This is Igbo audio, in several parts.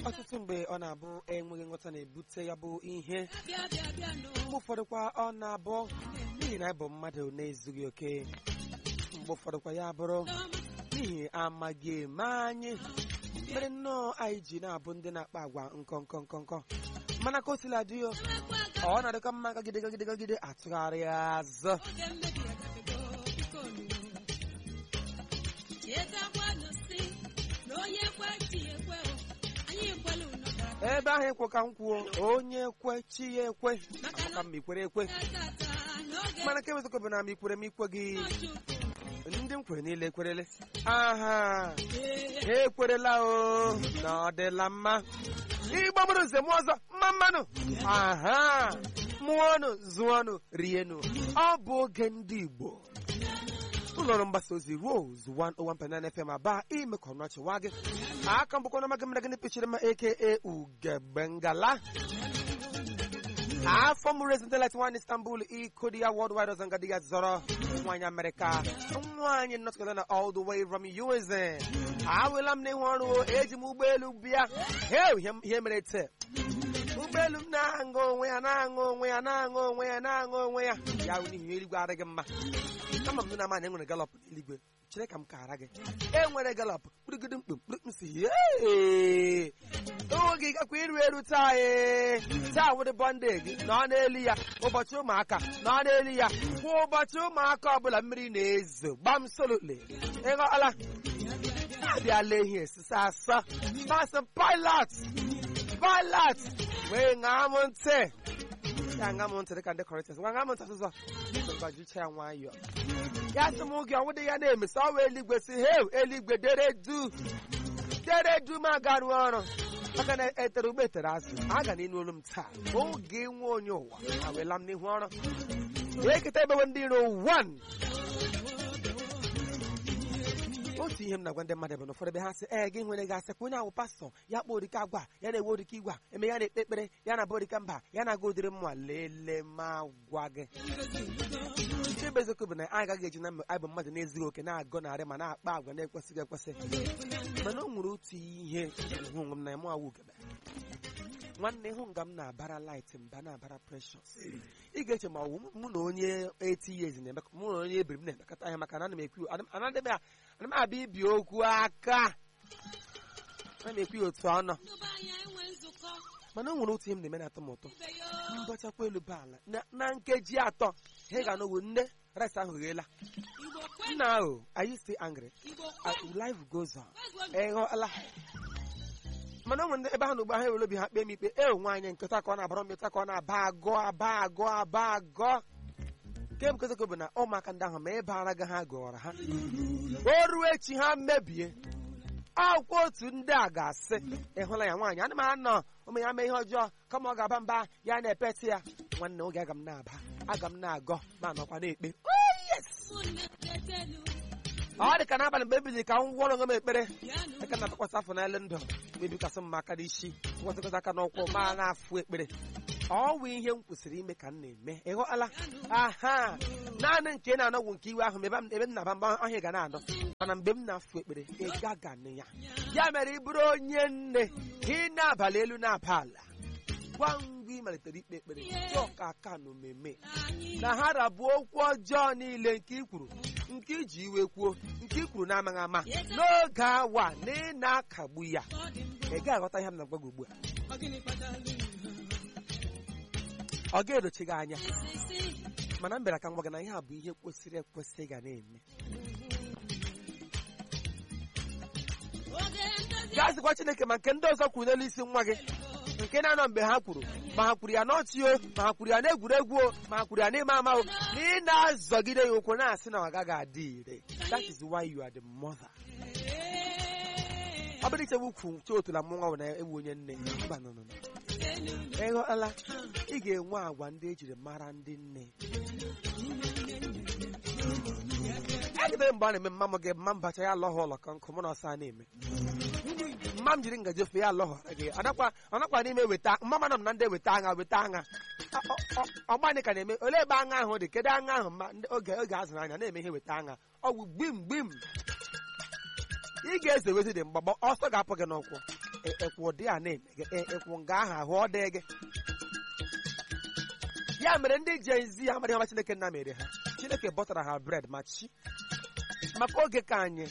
ọtụtụ mgbe ọ na-abụ enweghị nghọta na-ebute ya bụ ihe bịa bịa bịa nụ mgbe ụfọdụkwa ọ na-abụ n'ihi na ịbụ mmadụ na-ezughị oke mgbe ụfọdụkwa ya bụrụ n'ihi amaghị eme anyị mere nnọọ anyị ji na-abụ ndị na-akpa agwa nkọ nkọ nkọ nkọ mana ka o sila dị yo ọ na-adịkọ mma gagide gagide gagide atụgharị azụ oge mmebi agafego biko nụ chetakwanụ si na onye kwe chi ya ekwe o anyị ekwela unu gara ebe ahụ ekwe ka m kwuo onye kwe chi ya ekwe ka m ikwere ekwe tata n'oge mana ka ewezụkọ bụ na m ikwere m ikwe gị Chukwu ndị m kwere niile ekwerele aha ee ha ekwerela o na ọ dịla mma igbo bụrụ nze mụọ ọzọ mma mmanụ aha mụọnụ zụọnụ rienụ ọ bụ oge ndị igbo ụlọọrụ mgbasa ozi Rose 101.9 FM aba ime ka ọnụ achịwa gị aka mbụkọ na maga mmadụ pechiri ma aka ugebengala afọ mụrụ ezintelet nwaanyị istanbul iko di ya worldwide ọzọ nga di ya zọrọ nwaanyị amerịka nwaanyị north carolina all the way from usa awela m n'ihu ọrụ o, eji m ụgbọelu bịa Heu, ihe ihe mere taa ụgbọelu m na-aṅụ onwe ya na-aṅụ onwe ya na-aṅụ onwe ya na-aṅụ onwe ya ya bụ n'ihi eluigwe adịghị mma ama m na ama na enwere galọp n'eluigwe chere ka m kara gị enwere galọp kpụrụgide mkpum kpụrụ si "Yee! oge gakwa iru eru taa ee taa wụdị bọnde gị nọ n'elu ya ụbọchị ụmụaka nọ n'elu ya kwa ụbọchị ụmụaka ọbụla mmiri na-ezo gbam solotli ịghọọla abịala ehi esisa asọ masị pilot pilot wee ṅaa m ntị ya ṅaa m ntị dịka ndị kọrịtas nwa ṅaa m ntị ọzọ gbajucha ya nwayọọ ya sị m oge ọnwụdị ya na-emesi ọwa eluigwe si heu eluigwe dere du dere du m agarụ ọrụ maka na etere ugbo etere azụ a ga n'inu olu m taa oge nwe onye ụwa awela m n'ihu ọrụ eketa ebewe ndị iro 1 otu ihe m na-agwa ndị mmadụ bụ na ụfọdụ ebe ha sị ee gị nwere gasị kwa onye ahụ pastọ ya kpọọ orika agwa ya na-ewe orika igwe a, eme ya na-ekpe ekpere ya na-abụ orika mba ya na-aga ụdịrị mma lele ma gwa gị nke bụ eziokwu bụ na anyị agaghị eji na mgbe anyị bụ mmadụ na-ezughị oke na-agọ narị ma na-akpa agwa na-ekwesịghị ekwesị mana o nwere otu ihe hụ onwe m na mụ awụ ugebe nwanne hụ nga m na-abara light mba na-abara precious ị ga-eche ma ọwụ mụ na onye eti years na-eme mụ na onye ebiri m na-emekọta ihe maka na ana m ekwu ana m ana m abịa ibi okwu aka ana m ekwu ya otu ọnụ ndụba anya enwe nzukọ mana o nwere otu ihe m na-eme na-atọ m ụtọ ibe ya mbachakwa elu baala na- na nkeji atọ ha ga-anọwo nne rice ahụ ghela igbo kwe nna ahụ are you still angry igbo Uh, kwe life goes on kwezuo ịghọọla mana o nwere ndị ebe ha na ugbo ha ewere obi ha kpee m ikpe e nwaanyị nkịta ka ọ na-abara m ụta ka ọ na-aba agọ aba agọ aba agọ nke bụ kozoko bụ na ụmụaka ndị ahụ ma ebe ara ga ha gọrọ ha o ruo echi ha mebie akwụkwọ otu ndị a ga-asị ịhụla ya nwaanyị ana m anọ ụmụ ya mee ihe ọjọọ kama ọ ga-aba mba ya na-epeti ya nwanne oge aga m na-aba aga m na-agọ ma nọkwa na-ekpe Oh, yes! ụmụnne tetelu ọ dị ka n'abalị mgbe ebili ka m gwọrọ onwe m ekpere bịanụ aka na atụkwasị afọ n'elu ndụ mebikasị m aka n'isi gwọtụkọta aka n'ụkwụ ma na-afụ ekpere ọ wụ ihe m kwesịrị ime ka m na-eme ịghọala aha naanị nke na-anọgwụ nke iwe ahụ ebe m ebe m na-aba mba ọhịa ga na-anọ mana mgbe m na-afụ ekpere ị gaga nụ ya ya mere ị bụrụ onye nne ị na-abalị elu na-aba ala gwa ngwa ị malitere ikpe ekpere jụọ ka aka na omeme anyị na ha rabụ okwu ọjọọ niile nke i kwuru nke iji iwe kwuo nke i kwuru na-amaghị ama n'oge awa na ị na-akagbu ya ọ dị mbụ ị gaghị aghọta ihe m na-agwa gị ugbu a ọ gịnị kpatara gị ọ ga-edochi gị anya isi mana m bịara ka m gwa gị na ihe a bụ ihe kwesịrị ekwesị ị ga na-eme oge ndozi gaa zikwa Chineke ma nke ndị ọzọ kwuru n'elu isi nwa gị nke na-anọ mgbe ha kwuru ma ha kwuru ya n'ọchị o ma ha kwuru ya n'egwuregwu o ma ha kwuru ya n'ime ama o na ị na-azọgide ya ụkwụ na-asị na ọ gaghị adị ire that is why you are the mother ọ bụrụ ichewe ukwu chotula mụ nwa bụ na ewu onye nne mba nọ nọ nọ ịghọtala ị ga-enwe agwa ndị ejiri mara ndị nne egidere mgbe a na-eme mma m gị mma m bacha ya alọghọ ụlọ ka nkụ mụ na ọsọ a na-eme mma m jiri ngaji ofe ya alọghọrọ gị ọnakwa ọnakwa n'ime weta mma mana m na ndị weta agha weta agha ọgbani ka na-eme olee ebe agha ahụ dị kedu agha ahụ mma ndị- oge oge azụrụ anya na-eme ihe weta agha ọgwụ gbim gbim ị ga-eze wezi dị mgbagba ọsọ ga-apụ gị n'ụkwụ e- ekwu ụdị a na-eme gị e- ekwu nga ahụ ahụ ọ dị gị ya mere ndị Gen Z amaghị ọma Chineke nna mere ha Chineke bọtara ha bred ma chi maka oge ka anyị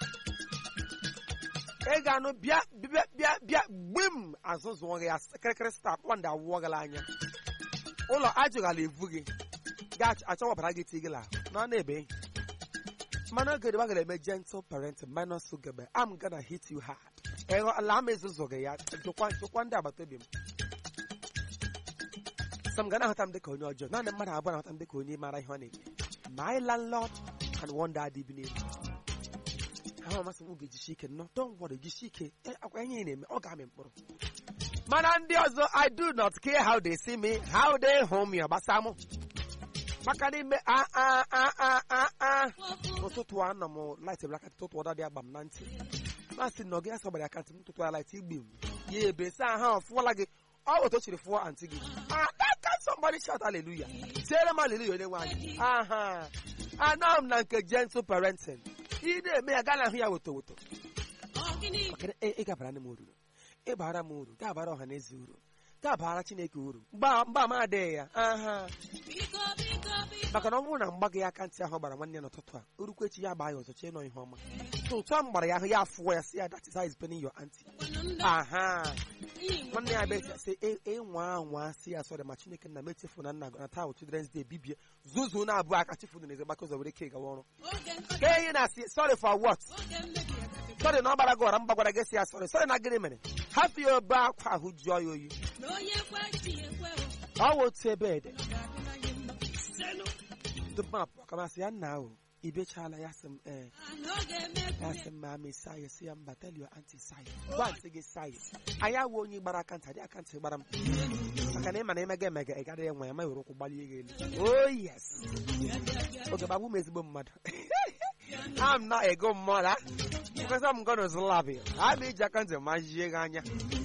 ị ga-anụ bịa bịa bịa bịa gbim azụzụọ gị ya kịrịkịrị sta kpọndị awụọ gị anya ụlọ ajụghala evu gị ga-achọwabara gị ti gị la na na-ebe mana oge dịba gara eme gentle parenting minus ugebe I'm gonna hit you hard ịghọ ala ama ezuzu gị ya jụkwa jụkwa ndị agbata obi m sọ m ga na-ahụta m dịka onye ọjọọ naanị mmadụ abụọ na-ahụta m dịka onye mara ihe ọ na-eme my landlord and one daddy bi n'elu ahụ amasị m ga-ejisi ike nnọọ don't worry jisi ike Eh, akwa ihe ị na-eme ọ ga-amị mkpụrụ mana ndị ọzọ I do not care how they see me how they hụ m ya gbasa mụ maka n'ime a a a a a a ụtụtụ a nọ m light blaka ụtụtụ ọda dị agba m na ntị masị na ọ gị asọ gbara aka ntị m tụtụ ya light igbi m ya ebe sa ha ọfụọla gị ọ bụ otu o chiri fụọ antị gị adaka somebody shout hallelujah tiere m hallelujah onye nwe anyị aha anọ m na nke gentle parenting ị na-eme ya gaa na ahụ ya woto woto Ọgịnị maka na ị ị ga-abara m uru ịbara m uru ga-abara ọha na eze uru ga-abara chineke uru mgba mgba m adịghị ya aha biko biko biko maka na ọ bụrụ na mgba gị aka ntị ahụ gbara nwanne ya n'ụtụtụ a urukwechi ya gbaa ya ọzọ chee nọ ihe ọma ụtụ a m gbara ya ahụ ya afụọ ya si ya that is how is paining your auntie kwanụ ndụ aha anyị nwanne ya bịa sị ịnwa anwa si ya sọrọ ma chineke nna m echefu na nna na taa bụ children's day bibie zuzu na abụọ aka chefu na eze gbakọ ụzọ were ke gawa ọrụ oge nkọcha ka enyi na-asị sorry for what oge mmebi agafe sorry na ọ gbara gị ọra mba gwara gị si ya sorry sorry na gịnị mere hapụ ya obe akwa ahụ jụọ ya oyi na onye kwe chi ekwe o ọ wụ otu ebe ede ga-adị anyị mma senụ tupu m apụ kamasị ya nna ahụ ibechala ya sị m ee ana ọ ga-eme ya ekwune sị m ma amị saa ya si ya mba tell your auntie saa ya gwa ntị gị saa ya anyị awụ onye gbara aka ntị adị aka ntị gbara m maka na ị ma na emega emega ị gaghị enwe ya ma were ụkwụ gbalie gị elu oh yes oge gbagbu m ezigbo mmadụ I'm not a good mother because I'm gonna slap you. I'm iji aka ntị ma jie gị anya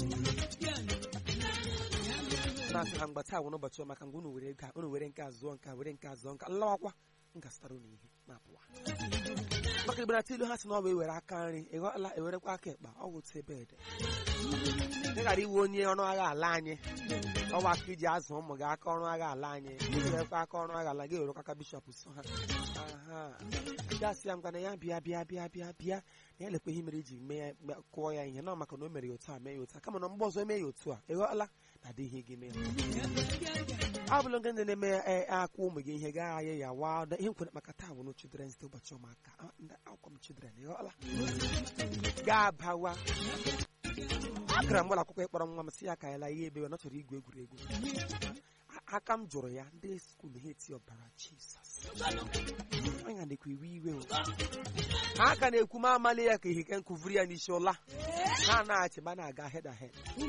na-asị ha mgbe taa bụ n'ụbọchị ọma ka mgbe unu were ego a unu were nke a zụọ nke a were nke a zụọ nke a lawakwa m ga-azụtara unu ihe ma pụwa maka igbe na ilu ha si na ọ bụ ewere aka nri ịghọla ewerekwa aka ekpa ọ bụ otu ebe ede ị ghara iwe onye ọrụ agha ala anyị ọwa aka iji azụ ụmụ gị aka ọrụ agha ala anyị iwerekwa aka ọrụ agha ala gị ewerekwa aka bishọp so ha aha gasị ya ngwana ya bịa bịa bịa bịa bịa na ya lekwa ihe mere iji mee ya me- kụọ ya ihe na maka na o mere ya otu a mee ya otu a kama na mgbe ọzọ eme ya otu a ịghọla na adịghị gị mee ọ bụla nke ndị na-eme e, akwụ ụmụ gị ihe gaa ahịa ya wa ihe nkwere maka taa bụ na children's day ụbọchị ụmụaka Ah, ndị akwụkwọ m children ịghọla ga-abawa agara m ụlọ akwụkwọ ịkpọrọ nwa m si ya ka ya laa ihe ebe ọ chọrọ igwu egwuregwu A- aka m jụrụ ya ndị skuul ha eti ọbara jizọs anya dịkwa iwe iwe o ha ka na-ekwu ma amali ya ka ihike nkụvuri ya n'isi ụla ha na-achị ma na-aga head ahead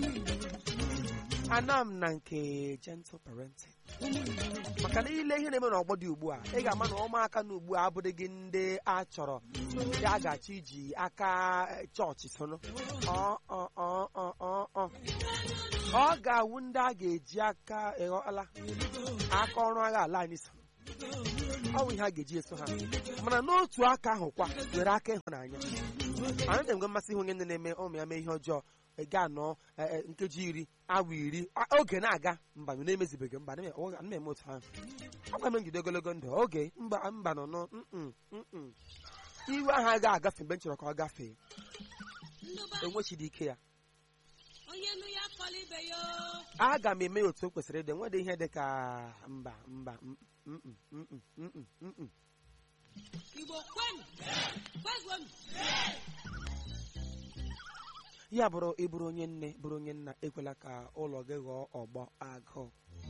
ana m na nke gentle parenting maka na ile ihe na-eme n'ọgbọ dị ugbu a ị ga-ama na ụmụaka na ugbu a abụrịghị ndị a chọrọ ndị a ga-achọ iji aka eh, chọọchị soro ọ ọ ọ ọ ọ ọ ọ ga-awụ ndị a ga-eji aka ịghọla aka ọrụ agha ala anyị so ọ bụ ihe a ga-eji eso ha mana n'otu aka ahụ kwa were aka ịhụnanya anyị na-enwe mmasị ihe onye nne na-eme ụmụ ya mee ihe ọjọọ ị ga-anọ eh, eh, nkeji iri awa iri a- oge na-aga mba m na-emezibeghị mba ana m eme otu ahụ agwa m njide ogologo ndụ oge mba mba nọ nọ mm, mm. iwe ahụ agaghị agafe mgbe m chọrọ ka ọ gafee ndụba enwechidi ike ya onye nụ ya kọla ibe ya o. aga m eme ya otu o kwesịrị ịdị nwede ihe dị ka mba mba mm, mm, mm, mm, mm, mm, mm, mm. igbo kwenu kwezuonu ya bụrụ ịbụrụ onye nne bụrụ onye nna ekwela ka ụlọ gị ghọọ ọgbọ agụụ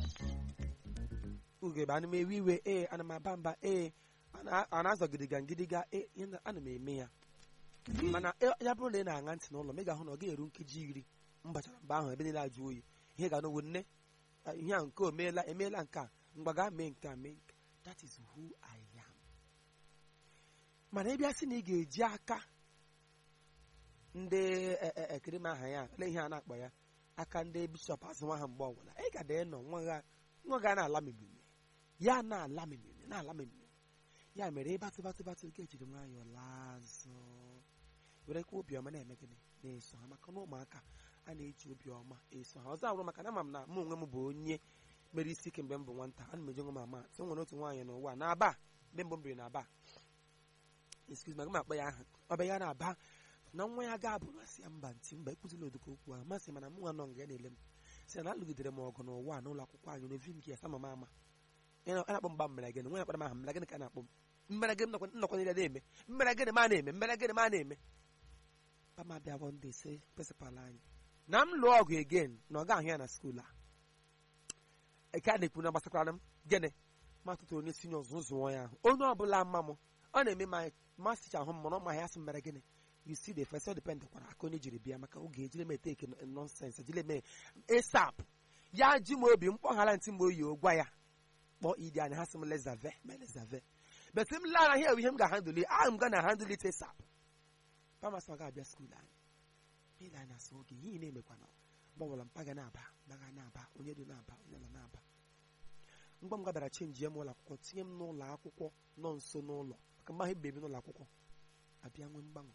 ugebe ana m ewe iwe ee ana m aba mba ee ana- a na-azọ gidiga gidiga ee ihe na- ana m eme ya mana e- ya bụrụ na ị na-aṅa ntị n'ụlọ m ị ga-ahụ na ọ ga-eru nkeji iri m gbachara mgbe ahụ ebe niile ajụ oyi ihe ga n'owu nne ah, ihe a nke o meela emeela nke a mgbe gaa mee nke a mee nke a. that is who I am mana ị bịa sị na ị ga-eji aka ndị e- e- ekiri m aha ya lee ihe a na-akpọ ya aka ndị bishọp azụ nwa ha mgbe ọbụla ị ga dee nọ nwa ga nwa ga na-ala mimimi ya na-ala mimimi na-ala mimimi ya mere ịbatụ batụ batụ ga ejiri nwayọọ laa azụ were kwa obiọma na-eme gịnị na-eso ha maka na ụmụaka a na-eji obi ọma eso ha ọzọ abụrụ maka na ama m na mụ onwe m bụ onye mere isi ike mgbe m bụ nwata ana m eji nwe m ama so nwere otu nwaanyị n'ụwa na-aba mgbe mbụ m biri na-aba excuse me aga m akpọ ya aha ọ bụ ya na-aba na nwa ya ga-abụ masị ya mba ntị mba ekwuzila odoko okwu ahụ masị mana mụ nwa nọ nga ya na-ele m sị na alụgidere m ọgụ n'ụwa n'ụlọ akwụkwọ anyị n'ovi m gị ya sama m ama a na-akpọ mgba mmere gịnị nwa ya kpara m aha mmere gịnị ka a na-akpọ m mmere gịnị nnọkọ nnọkọ niile na-eme mmere gịnị ma na-eme mmere gịnị ma na-eme pama bịa one day sị prịnsịpal anyị na m lụọ ọgụ again na ọ ga-ahụ ya na skuul a eke a na-ekwu na gbasakwara m gịnị ma tụtụrụ onye sinye ọzụ zụọ ya ahụ onye ọbụla mma m ọ na-eme ma masịcha ahụ m mana ọ ma ya sị mere gịnị you see the first depend kwara aka onye jiri bịa maka oge ejiri m eteke nonsens ejiri eme asap ya ji m obi mkpọghara ntị m oyi gwa ya kpọọ idi anya ha sị m lezave ma lezave bet m lara ihe ihe m ga-handụli ahụ m ga na handụl it asap pamas ọ ga-abịa skuul anyị ile anya sị oge ihe ị na-emekwana gbanwere mpaga na-aba mpaga na-aba onye dị na-aba onye nọ na-aba mgbe m gabara chenji ya m ụlọ akwụkwọ tinye m n'ụlọ akwụkwọ nọ nso n'ụlọ maka mgbe ahụ ebebi n'ụlọ akwụkwọ abịa nwee mgbanwe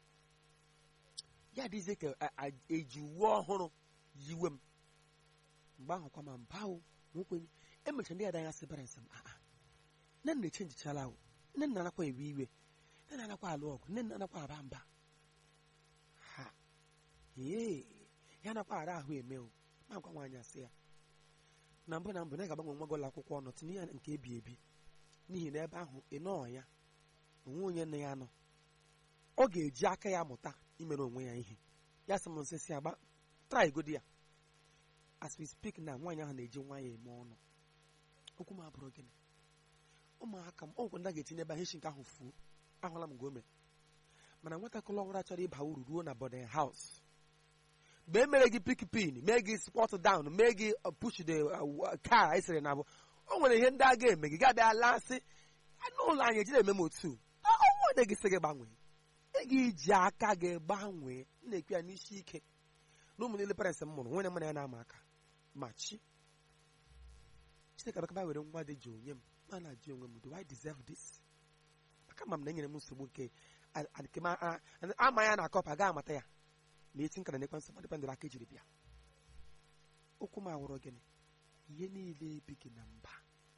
ya dịzie ka eji uwe ọhụrụ yiwe m mgbe ahụ kwa ma mba o nwekwenye emechara ndị ada ya sị bara nsị m aa nne nna echenjichala o nne nna anakwa ewe iwe nne nna anakwa alụ ọgụ nne nna anakwa aba mba ha ee ya nakwa ara ahụ eme o ma gwa nwaanyị asị ya na mbụ na mbụ na ga-agbanwe nwa gị ụlọ akwụkwọ ọnụ tinye ya nke ebi ebi n'ihi na ebe ahụ ị nọọ ya onwe onye nne ya nọ ọ ga-eji aka ya mụta imere onwe ya ihe ya sị m nsị si agba try godi ya as we speak na nwaanyị ahụ na-eji nwa ya eme ọnụ okwu m abụrụ gịnị ụmụaka m ọgwụ ndị a ga-etinye ebe ahụ nke ahụ fuo ahụla m nke o mere mana nwatakịrị ọhụrụ achọrọ ịba uru ruo na boarding house mgbe e mere gị pik pin mee gị squat down mee gị push the car esere na abụ o nwere ihe ndị a ga-eme gị ga-abịa lasị n'ụlọ anyị ejiri eme m otu ọnwụde gị sị gị gbanwee ị ga-eji aka gị gbanwee na-ekwu ya n'isi ike na ụmụ niile parents m mụrụ nwere mụ na ya na-ama aka ma chi chineke abakaba were nwa dị ji onye m ma na-ajụ onwe m do I deserve this maka ma m na enyere m nsogbu nke ama ya na akọpa ga amata ya ma eti nkara nekwe nsọ dịpendụrụ aka ejiri bịa okwu m awụrụ gịnị ihe niile ebighị na mba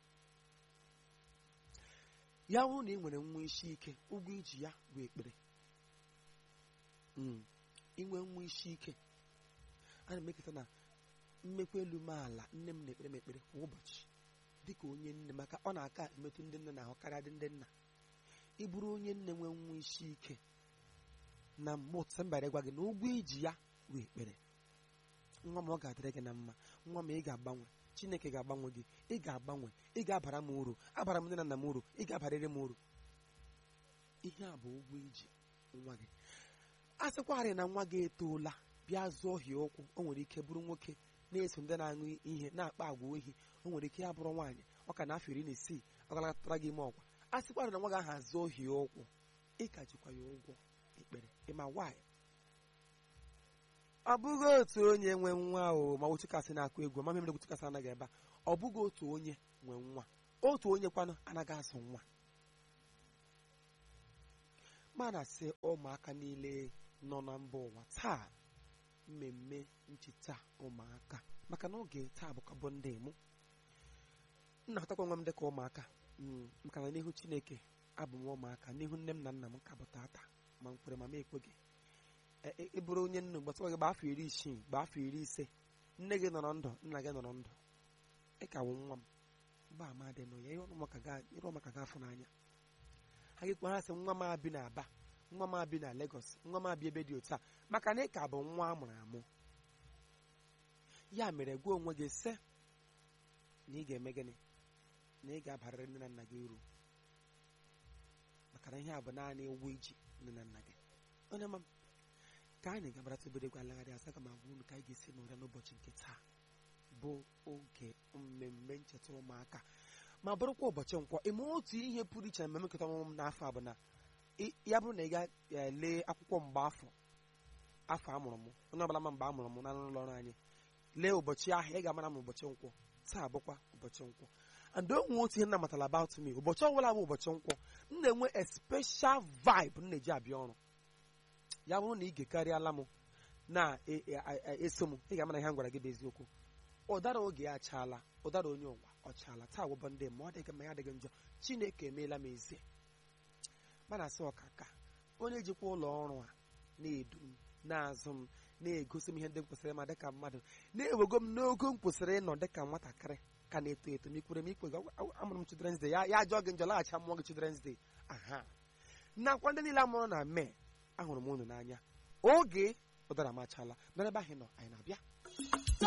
ya hụ na ị nwere nwa isi ike ụgwọ iji ya bụ ekpere inwe nwa isi ike ana m eketa na mmekwa elu m ala nne m na-ekpere m ekpere kwa ụbọchị dịka onye nne maka ọ na-aka emetụ ndị nne na-ahụ karịa dị ndị nna ị bụrụ onye nne nwee nwa isi ike na mgbe ụtụtụ mbara gwa gị na ụgwọ iji ya bụ ekpere nwa m ọ ga-adịrị gị na mma nwa m ị ga-agbanwe chineke ga-agbanwe gị ị ga-agbanwe ị ga-abara m uru abara m nne na nna m uru ị ga-abarịrị m uru ihe a bụ ụgwọ iji nwa gị a sịkwarị na nwa gị etoola bịa zụọ hie ụkwụ o nwere ike bụrụ nwoke na-eso ndị na-aṅụ ihe na-akpa agwa ohi o nwere ike ya bụrụ nwaanyị ọ ka na afọ iri na isii ọ galatara gị ime ọkwa a sịkwarị na nwa gị ahụ azụọ hie ụkwụ ị ka jikwa ya ụgwọ ekpere ịma nwaanyị ọ bụghị otu onye nwe nwa o ma ochukasị na-akụ egwu ma mere ochukasị anaghị ebe a ọ bụghị otu onye nwe nwa otu onye kwanụ anaghị azụ nwa ma na-asị ụmụaka niile nọ na mba ụwa taa mmemme ncheta ụmụaka maka na oge taa bụkwa bụ ndị mụ nna hụtakwa nwa m dịka ụmụaka maka na n'ihu chineke abụ m ụmụaka n'ihu nne m na nna m ka bụ tata ma m kwere ma m ekweghị ị bụrụ onye nnu gbasara gị gba afọ iri isii gba afọ iri ise nne gị nọrọ ndụ nna gị nọrọ ndụ ị ka wụ nwa m mgbe ama dị nọ ya ịrụ maka gị afọ n'anya ha gị ha sị nwa m abi na aba nwa m abi na Lagos nwa m abi ebe dị otu a maka na ị ka bụ nwa a mụrụ amụ ya mere gwa onwe gị sị na ị ga-eme gịnị na ị ga-abarịrị nne na nna gị uru maka na ihe a bụ naanị ụgwọ iji nne na nna gị onye ma ka anyị gabarata obere gwa alagharị asa ka m agwa unu ka anyị ga-esi n'ụra n'ụbọchị nke taa bụ oge mmemme ncheta ụmụaka ma bụrụkwa ụbọchị nkwọ ime otu ihe pụrụ iche na mmemme nketa ọmụmụ m n'afọ a bụ na ya bụrụ na ị ga-ele akwụkwọ mgbe afọ afọ amụrụ m onye ọbụla ma mgbe amụrụ m na ụlọ ọrụ anyị lee ụbọchị ahụ ị ga-amara m ụbọchị nkwọ taa bụkwa ụbọchị nkwọ and onwe otu ihe nna matara about me ụbọchị ọbụla bụ ụbọchị nkwọ m na-enwe a special vibe m na-eji abịa ọrụ ya bụrụ na ị gekarịala m na-eso m ị ga-ama na ihe m gwara gị bụ eziokwu ụdara oge ya achaala ụdara onye ụwa ọ chaala taa wụbọ ndị ma ọ dịghị mma ya adịghị njọ chineke emeela m ezie mana asị ọkaka onye jikwa ụlọ ọrụ a na-edu m na-azụ m na-egosi m ihe ndị m kwesịrị ịma dịka mmadụ na-ewego m n'ogo m kwesịrị ịnọ dịka nwatakịrị ka na-eto eto m ikwere m ikwe gị amụrụ m children's day ya ya ajọ gị njọ laghachi amụọ gị children's day aha nakwa ndị niile amụrụ na mee ahụrụ m unu n'anya oge ụdara m achala n'ebe ahụ nọ anyị na-abịa